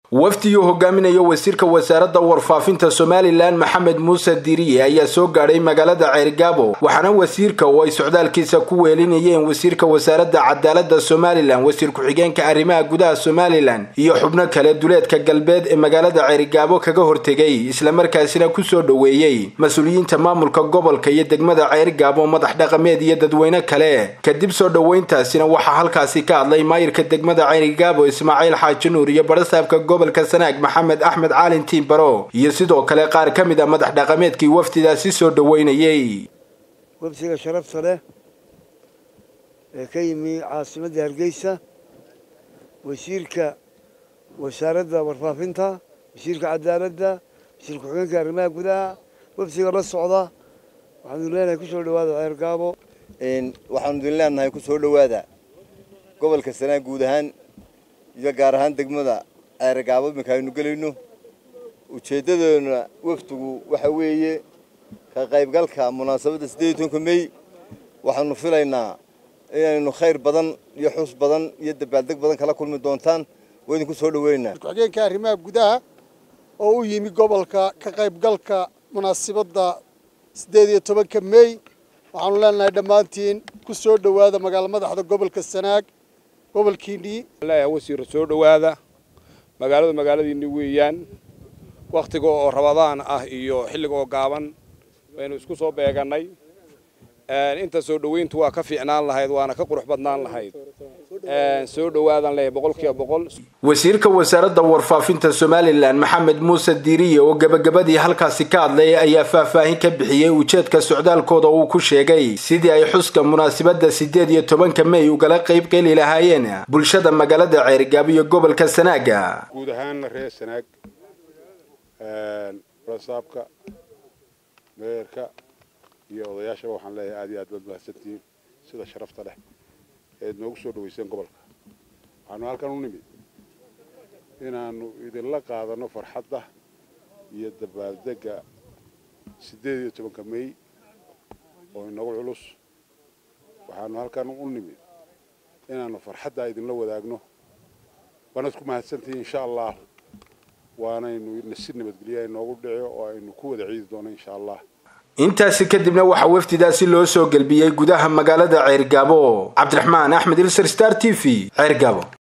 wafdigii hogaaminayo wasiirka wasaaradda warfaafinta somalilan maxamed muuse diriye ayaa soo gaadhay magaalada ceergaabo waxaana wasiirka oo ay socdaalkiisa ku weelinayeen wasiirka wasaaradda cadaaladda somalilan wasiir ku-xigeenka arrimaha gudaha somalilan iyo xubno kale duleedka galbeed ee magaalada ceergaabo kaga hortegay islamarkaasina kusoo dhoweeyey mas-uuliyiinta maamulka gobolka iyo degmada ceergaabo madax dhaqameed iyo dadweyne kale kadib soo dhoweyntaasina waxaa halkaasi ka hadlay maayirka degmada ceergaabo ismaaciil xaaji nuur iyo barasaabka gobolka sanaag maxamed axmed caalin tiimbaro iyo sidoo kale qaar ka mid a madax dhaqameedkii wafdidaasi soo dhoweynayey wafdiga sharafta leh ee ka yimi caasimadda hargeysa wasiirka wasaaradda warfaafinta wasiirka cadaaladda wasiir ku-xigeenka arrimaha gudaha wafdiga la socda waxaanu leenahay kusoo dhawaada ceergaabo waxaanu idin leenahay kusoo dhowaada gobolka sanaag guud ahaan iyo gaar ahaan degmada ceergaabo iminka aynu gelayno ujeeddadoona wafdigu waxa weeye ka qaybgalka munaasabadda siddeed iyo tobanka mey waxaanu filaynaa inaynu khayr badan iyo xus badan iyo dabaaldeg badan kala kulmi doontaan waa idinku soo dhaweynaynaa ku-xigeenka arrimaha gudaha oo u yimi gobolka ka qaybgalka munaasabadda siddeed iyo tobanka mey waxaanu leenahay dhammaantiin ku soo dhowaada magaalo madaxda gobolka sanaag gobolkiinnii wasiir soo dhowaada magaaladu magaaladiinni weeyaan wakhtiga oo rabadaan ah iyo xilliga oo gaaban waynu isku soo beegannay inta soo dhoweyntu waa ka fiicnaan lahayd waana ka qurux badnaan lahayd soo dhowaadan leeyahay boqolkiiba boqol wasiirka wasaaradda warfaafinta somalilan maxamed muuse diiriye oo gebagabadii halkaasi ka hadlay ayaa faahfaahin ka bixiyey ujeedka socdaalkooda uu ku sheegay sidii ay xuska munaasabadda siddeed iyo tobanka mey ugala qayb qeli lahaayeen bulshada magaalada ceerigaabo iyo gobolka sanaaga guud ahaanna reer sanaag rasaabka meerka iyo odayaashaba waxaan leeyahay aad iyo aad baad mahadsantihiin sida sharafta leh eed noogu soo dhaweyseen gobolka waxaanu halkan u nimid inaanu idinla qaadano farxadda iyo dabaaldegga siddeed iyo tobanka mey oo inagu culus waxaanu halkan u nimid inaanu farxaddaa idinla wadaagno waanaad ku mahadsantihiin insha allah waanaynu si nabadgelya inoogu dhici oo aynu ku wada ciidi doono insha allah intaasi kadibna waxaa wafdidaasi loo soo gelbiyey gudaha magaalada ceergaabo cabdiraxmaan axmed ilser star t v ceergaabo